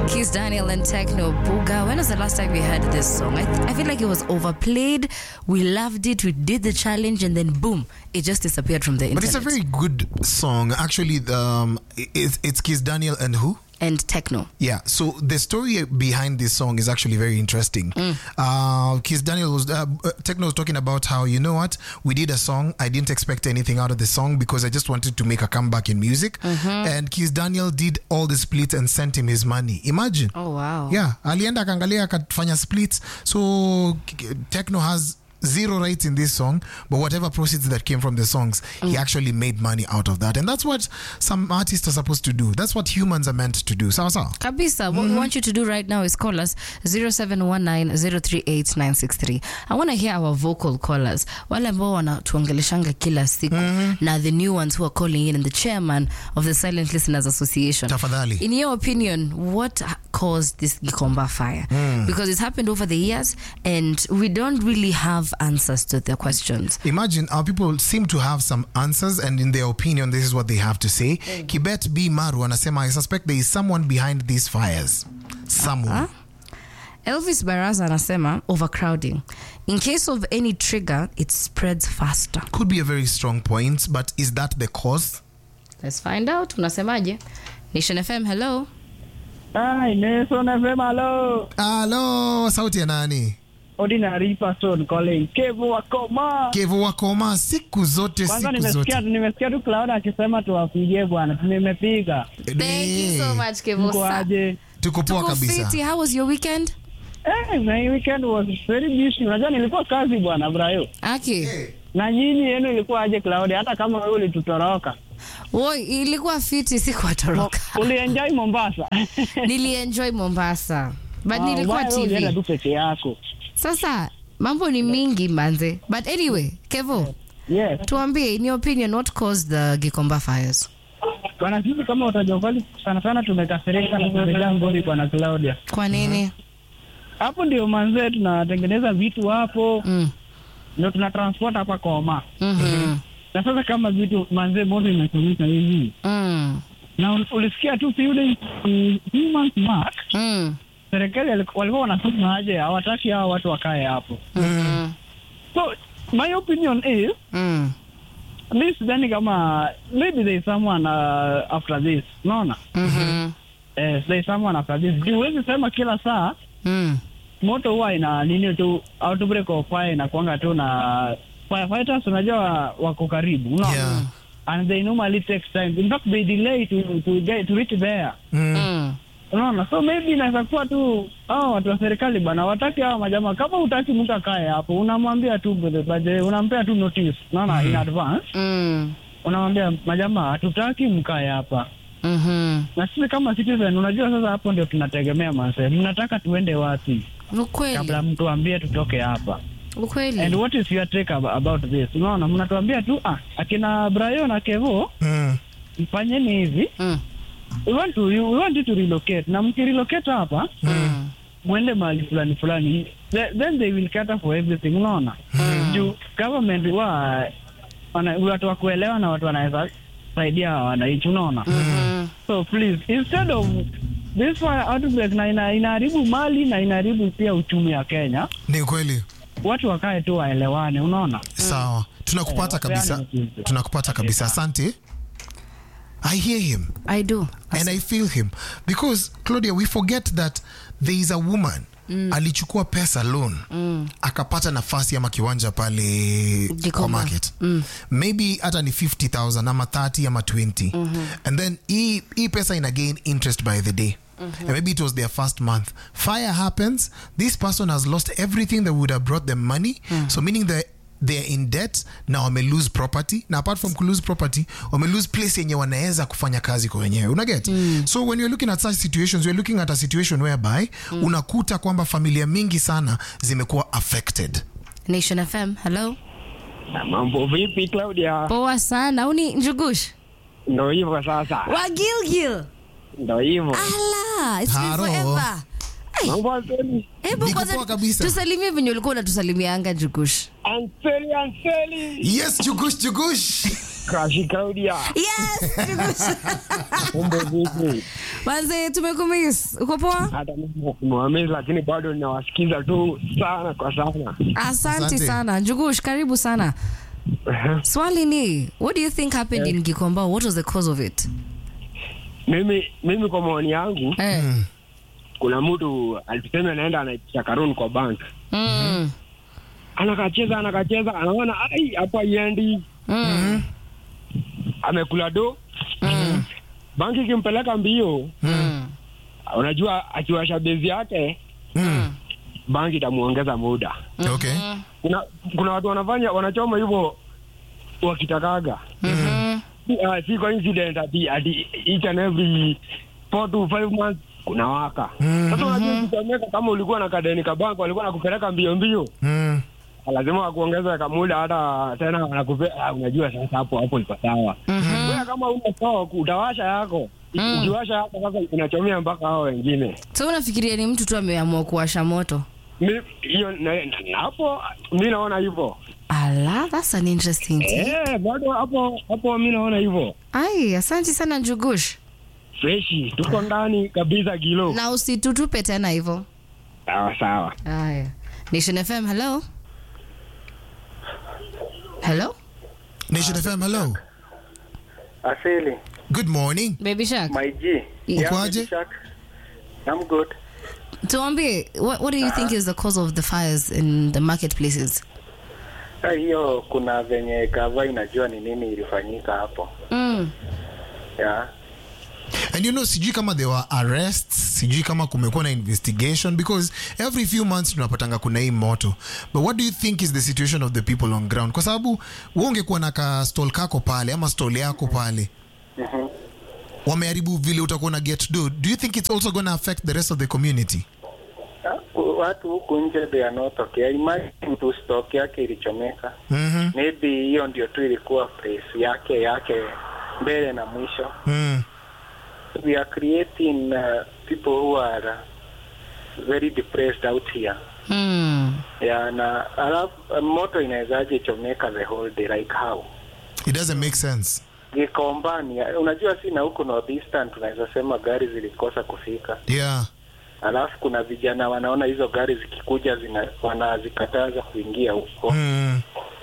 Keith Daniel and Techno Buga. When was the last time we heard this song? I, th- I feel like it was overplayed. We loved it. We did the challenge, and then boom, it just disappeared from the internet. But it's a very good song. Actually, um, it's, it's Kiss Daniel and who? and techno. Yeah, so the story behind this song is actually very interesting. Uh, Kiss Daniel was, uh, uh, Techno was talking about how, you know what, we did a song. I didn't expect anything out of the song because I just wanted to make a comeback in music. And Kiss Daniel did all the splits and sent him his money. Imagine. Oh wow. Yeah, alienda akaangalia akafanya splits. So k- Techno has zero rights in this song, but whatever proceeds that came from the songs, he actually made money out of that. And that's what some artists are supposed to do. That's what humans are meant to do. Sawa sawa. Kabisa, what we want you to do right now is call us 0719038963. I want to hear our vocal callers, wale ambao wanatuongeleshanga kila siku na the new ones who are calling in and the chairman of the Silent Listeners Association. Tafadhali. In your opinion, what caused this Gikomba fire? Because it's happened over the years and we don't really have answers to the questions. Imagine our people seem to have some answers, and in their opinion, this is what they have to say. Kibet B. Maru anasema, I suspect there is someone behind these fires. Someone. Elvis Baraza anasema overcrowding. In case of any trigger, it spreads faster. Could be a very strong point, but is that the cause? Let's find out. Unasemaje? Nation FM, hello. Hi, Nelson FM, hello. Hello, sauti ya nani? Ordinary person calling. Kevu wakoma. Kevo wakoma siku zote, Kwanza siku nimesikia zote. nimesikia tu Cloud akisema tuwapigie bwana. Nimepiga. Thank you so Eh, much, Kevo. Mko aje? Tuko poa Tuko kabisa. fiti. How was your weekend? Eh, my weekend was very busy. Unajua nilikuwa kazi bwana Brayo. Aki. Na nyinyi yenu ilikuwa aje Cloud hata kama wewe ulitutoroka. Woi, ilikuwa fiti sikuwatoroka. Ulienjoy Mombasa. Nilienjoy Mombasa. But Ah, nilikuwa ubaya wewe ulienda TV. tu peke yako. Sasa mambo ni mingi manze. But anyway, Kevo, Yes. tuambie in your opinion what caused the Gikomba fires? Bwana sisi kama utajua kweli sana sana tumekasirika na kumejaa ngori bwana Claudia. Kwa nini? Hapo ndio manzee tunatengeneza vitu hapo. Mm. Ndio tuna transport hapa Koma. Mhm. Na sasa kama vitu manzee moto imechomeka hivi. Mm. Na ul- ulisikia tu few days mm, few months back Mm. serikali wali- walikuwa wanasema aje hawataki hao watu wakae hapo. Mhm. So my opinion is Mm. this sidhani kama maybe there is someone uh, after this. Unaona? Mhm. Eh, there is someone after this. Juu Huwezi sema kila saa Mm. moto huwa ina nini tu outbreak of fire inakuanga tu na firefighters unajua wako karibu unaona Yeah. and they normally take time in fact they delay to to get to reach there Mm. Mm. unaona so maybe inaweza kuwa tu hao watu wa serikali bana wataki hao majamaa kama utaki mtu akae hapo unamwambia tu by the unampea tu notice unaona in advance Mm. unamwambia majamaa hatutaki mkae hapa Mhm. na sisi kama citizen unajua sasa hapo ndio tunategemea mase mnataka tuende wapi Ukweli. kabla mtu ambie tutoke hapa and Ukweli. what is your take ab- about this unaona mnatuambia tu ah, akina Brayo na Kevo Mm. mfanyeni hivi Mm. we want to we want you to relocate na mkirelocate hapa Mm. mwende mahali fulani fulani The- then they will cater for everything unaona juu government wa wana- watu wa kuelewa na watu wanaweza saidia wananchi unaona Mhm. so please instead of this fire outbreak na ina, inaharibu mali na inaharibu pia uchumi wa Kenya Ni kweli. watu wakae tu waelewane unaona Sawa. Tunakupata Eh, kabisa. wapeane mtindo. Tunakupata kabisa. Asante. I hear him. I do. and I feel him because Claudia, we forget that there is a woman alichukua pesa loan akapata nafasi ama kiwanja pale kwa Gikomba. market maybe hata ni 50000 ama 30 ama 20 and then hii hii pesa ina gain interest by the day And maybe it was their first month. Fire happens. This person has lost everything that would have brought them money. So meaning that they're in debt na wame lose property na apart from lose property wame lose place yenye wanaweza kufanya kazi kwa wenyewe unaget so when you're looking at such situations you're looking at a situation whereby unakuta kwamba familia mingi sana zimekuwa affected Nation FM, hello. Mambo vipi Claudia? Poa sana. Uni Njugush. Ndo hivyo sasa, Wa Gilgil. ndo hivyo Ala, it's been Haro. forever. mambo Anseli, Hebu Niko kwanza poa kabisa. tusalimie venye ulikuwa unatusalimianga Njugush. Anseli, Anseli, yes jugush jugush Crashi Claudia, Yes, Njugush. mambo vipi? Manze, tumekumiss. Uko poa? hata mimi nimewamiss, lakini bado ninawasikiza tu sana kwa sana. Asante Asante. sana. Njugush, karibu sana. Swali ni, what do you think happened in Gikomba? What was the cause of it? Mimi mimi kwa maoni yangu, Eh. kuna mtu alisema anaenda anaitisha karuni kwa bank, Mm. anakacheza anakacheza, anaona ai, hapa iendi, Mm. amekula do Mm. banki ikimpeleka mbio, Mm. unajua akiwasha bezi yake Mm. banki itamuongeza muda. Okay. Kuna kuna watu wanafanya wanachoma hivyo wakitakaga Mhm. uh, si coincident ati ati each and every four to five months kuna waka sasa unajua ukichomeka kama ulikuwa na kadeni kabanko walikuwa nakupeleka mbio mbio Mm. lazima wakuongeza kamuda hata tena wanakupe ah, unajua sasa hapo hapo iko sawa wewe kama una stock utawasha yako Mm. ukiwasha yako sasa inachomea mpaka hao wengine So unafikiria ni mtu tu ameamua kuwasha moto? Mi- hiyo na- na- hapo mi naona hivyo Ala, that's an interesting thing. eh bado hapo hapo mi naona hivyo Ai, asante sana Njugush. freshi tuko ndani kabisa kilo Na usitutupe tena hivyo. sawa sawa Haya. Nation FM, hello. Hello? Nation FM, hello. Asili, Good morning. Baby Shark. my G. Yeah. Ukoaje? Baby Shark. I'm good. Tuambie, what, what do you think is the cause of the fires in the marketplaces? Ah, Hiyo kuna venye gava inajua ni nini ilifanyika hapo. Mm. Yeah. And you know, sijui kama there were arrests, sijui kama kumekuwa na investigation because every few months tunapatanga kuna hii moto. But what do you think is the situation of the people on ground? Kwa sababu wewe ungekuwa na ka stall kako pale ama stall yako pale. Wameharibu vile utakuwa na get do. Do you think it's also going to affect the rest of the community? Ah, ku- Watu huku nje they are not okay. Imagine mtu stock yake ilichomeka. Mhm. Maybe hiyo ndio tu ilikuwa place yake yake mbele na mwisho. Mm. We are creating uh, people who are uh, very depressed out here. Mm. Yeah, na alafu uh, moto inawezaje chomeka the whole day like how? It doesn't make sense. Gikombani, unajua si na huku northeastern tunaweza sema gari zilikosa kufika, Yeah. alafu kuna vijana wanaona hizo gari zikikuja zina, wanazikataza kuingia huko Mm.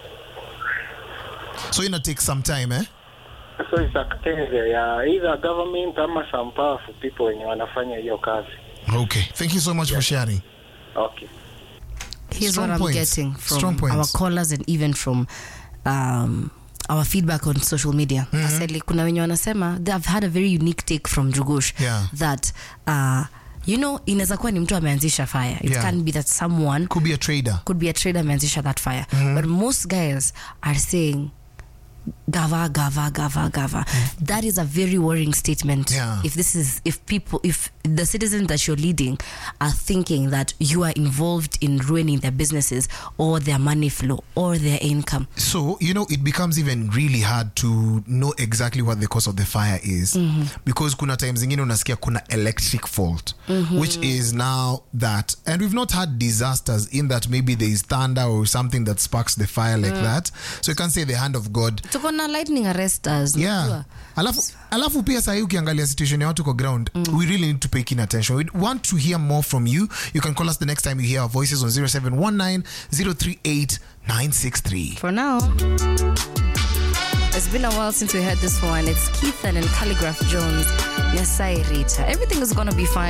So ina take some time, eh? so it's a tende ya either government ama some powerful people wenye wanafanya hiyo kazi. Okay. Thank you so much for sharing. Okay. Here's Strong what I'm points. getting from Strong points. our callers and even from um, our feedback on social media. Aseli, kuna wenye wanasema they've had a very unique take from Jugush Yeah. that uh, you know inaweza kuwa ni mtu ameanzisha fire. It Yeah. can be that someone Could be a trader. could be a trader ameanzisha that fire. But most guys are saying gava gava gava gava that is a very worrying statement Yeah. if this is if people if the citizens that you're leading are thinking that you are involved in ruining their businesses or their money flow or their income So, you know, it becomes even really hard to know exactly what the cause of the fire is. Because kuna times zingine unasikia kuna electric fault, which is now that, and we've not had disasters in that maybe there is thunder or something that sparks the fire like that. So you can say the hand of God. tuko na lightning arresters Yeah. unajua? Alafu, alafu pia sahii ukiangalia situation ya watu kwa ground we really need to pay keen attention we want to hear more from you you can call us the next time you hear our voices on 0719 038 963 for now it's been a while since we heard this one it's keithan and calligraph jones Nyasai Rita. everything is gonna be fine